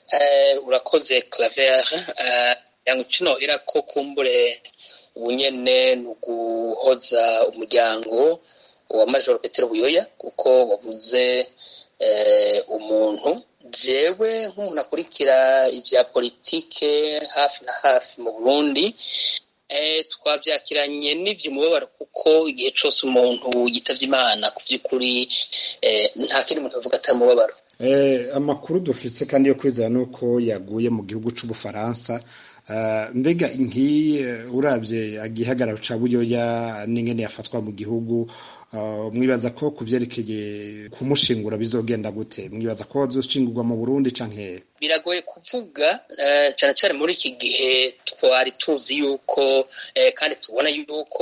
urakoze claver yango kino irako kumbure ubunyene ni uguhoza umuryango wa majoro petero buyoya kuko wabuze umuntu jewe nk'umuntu akurikira ibya politike hafi na hafi mu burundi twabyakiranye n'iby'umubabaro kuko igihe cyose umuntu yitavye imana ku by'ukuri nta kindi muntu avuga atari umubabaro amakuru dufise kandi yo kwizera ni uko yaguye mu gihugu c'ubufaransa mbega nk'iyi urabye igihagararo ca buyoya n'ingene yafatwa mu gihugu mwibaza ko ku vyerekeye kumushingura bizogenda gute mwibaza ko azoshingurwa mu burundi canke biragoye kuvuga cane cane muri iki gihe twari tuzi yuko kandi tubona yuko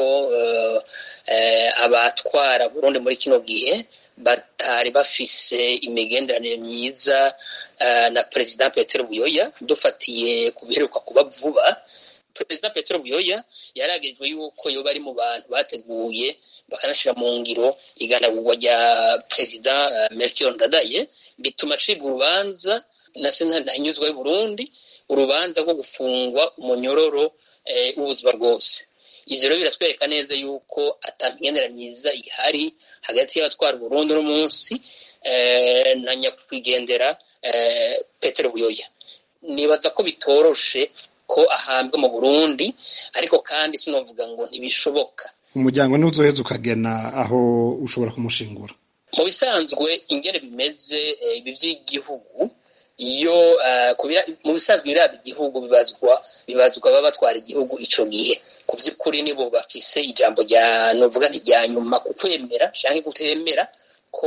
abatwara burundi muri kino gihe batari bafise imigenderanire myiza na perezida petero buyoya dufatiye ku biheruka kuba vuba perezida petero buyoya yaragejwe yuko yoba ari mu bantu bateguye bakanashyira mu ngiro iganagurwa rya perezida melchior ndadaye bituma acibwa urubanza na sentare ntahinyuzwa y'uburundi urubanza rwo gufungwa umunyororo w'ubuzima bwose ivyo rero biratwereka neza yuko ata migenderanire myiza ihari hagati y'abatwara uburundi uno munsi na nyakwigendera petero buyoya nibaza ko bitoroshe ko ahambwa mu burundi ariko kandi sinovuga ngo ntibishoboka umuryango niwo uzoheza ukagena aho ushobora kumushingura mu bisanzwe ingene bimeze ibi vy'igihugu iyo mu bisanzwe biraba igihugu bibazwa bibazwa baba batwara igihugu ico gihe ku vy'ukuri nibo bafise ijambo rya novuga nti rya nyuma ku kwemera canke kutemera ko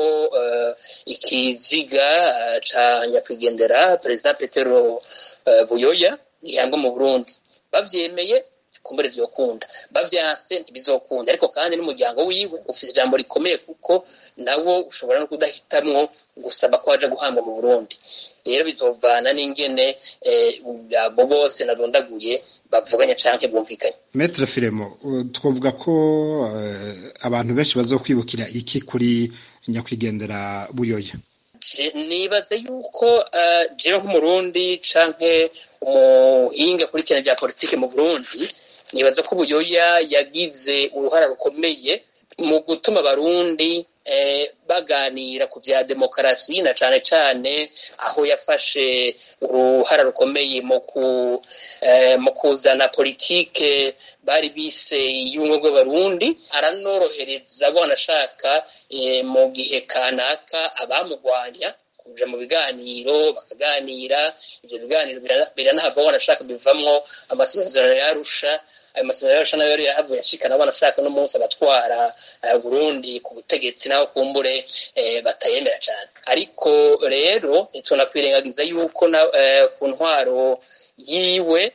ikiziga ca nyakwigendera perezida petero buyoya gihambwa mu burundi bavyemeye kumbure vyokunda bavyanse ntibizokunda ariko kandi n'umuryango wiwe ufise ijambo rikomeye kuko nawo ushobora no kudahitamwo gusaba ko waja guhambwa mu burundi rero bizovana n'ingene abo bose nadondaguye bavuganya canke bumvikanye metre filemo twavuga ko abantu benshi bazokwibukira iki kuri nyakwigendera buyoya nibaze yuko jewe nk'umurundi canke umuhinga akurikirana bya politike mu burundi nibaza ko buyoya yagize uruhara rukomeye mu gutuma abarundi baganira ku bya demokarasi na cane cane aho yafashe uruhara rukomeye mu kuzana politike bari bise y'ubumwe bw'abarundi aranorohereza abo anashaka mu gihe kanaka abamugwanya kuja mu biganiro bakaganira ivyo biganiro biranahava wanashaka bivamwo amasezerano yarusha ayo masezerano yarusha nayo yahavuye ashikana wanashaka no munsi abatwara Burundi ku butegetsi naho kumbure batayemera cane ariko rero ntitwonakwirengagiza yuko ku ntwaro yiwe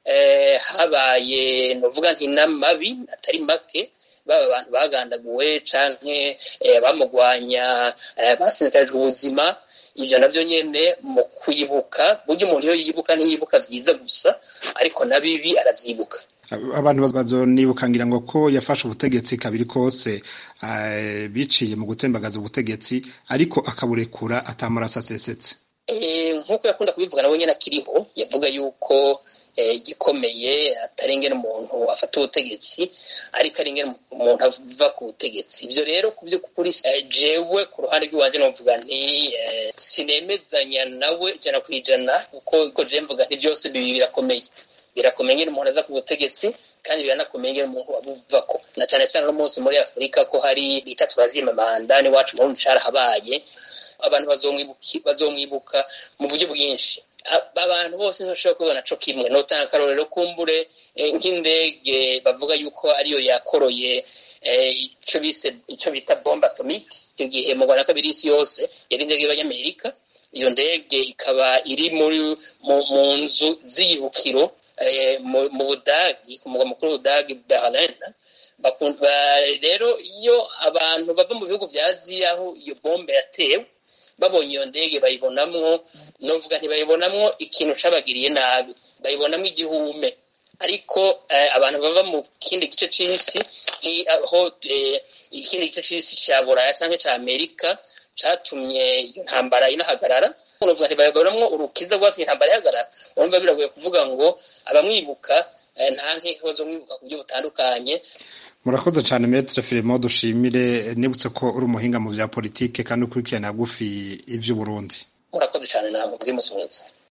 habaye novuga nti n'amabi atari make baba abantu bagandaguwe canke bamugwanya basinzikarijwe ubuzima ivyo navyo nyene mu kwibuka burya umuntu iyo yibuka ntiyibuka vyiza gusa ariko na bibi aravyibuka abantu bazonibuka ngira ngo ko yafashe ubutegetsi kabiri kose biciye mu gutembagaza ubutegetsi ariko akaburekura atamaraso asesetse nk'uko yakunda kubivuga nawe nyene akiriho yavuga yuko igikomeye atari ingene umuntu afata ubutegetsi ariko ari ingene umuntu ava ku butegetsi ivyo rero ku vy'ukuri jewe ku ruhande rw'iwanje novuga nti sinemezanya nawe ijana ku ijana kuko ko jewe mvuga nti vyose bibi birakomeye birakomeye ingene umuntu aza ku butegetsi kandi biranakomeye ingene umuntu abuvako na cane cane no munsi muri afurika ko hari bita turazima manda n'iwacu mu burundi carahabaye abantu bazomwibuka mu buryo bwinshi abantu bose ntibashobora kubibona co kimwe notanga akarorero kumbure nk'indege bavuga yuko ariyo yakoroye ico bise ico bita bombe atomique icyo gihe mu rwanda kabiri isi yose yari indege y'abanyamerika iyo ndege ikaba iri muri mu nzu z'iyibukiro mu budagi ku mugwa mukuru w'ubudagi berlin rero iyo abantu bava mu bihugu vya aziya aho iyo bombe yatewe babonye iyo ndege bayibonamwo novuga ntibayibonamwo ikintu cabagiriye nabi bayibonamwo igihume ariko abantu bava mu kindi gice c'isi aho ikindi gice c'isi ca buraya canke ca amerika catumye iyo ntambara inahagarara unovuga ntibayagoramwo urukiza rwatumye intambara ihagarara urumva biragoye kuvuga ngo abamwibuka nta nkeko zo mwibuka ku buryo butandukanye murakoze cyane metre Filemon dushimire nibutse ko uri umuhinga mu bya politike kandi ukurikirana gufi iby'uburundi murakoze cyane namwe bw'umunsi mwiza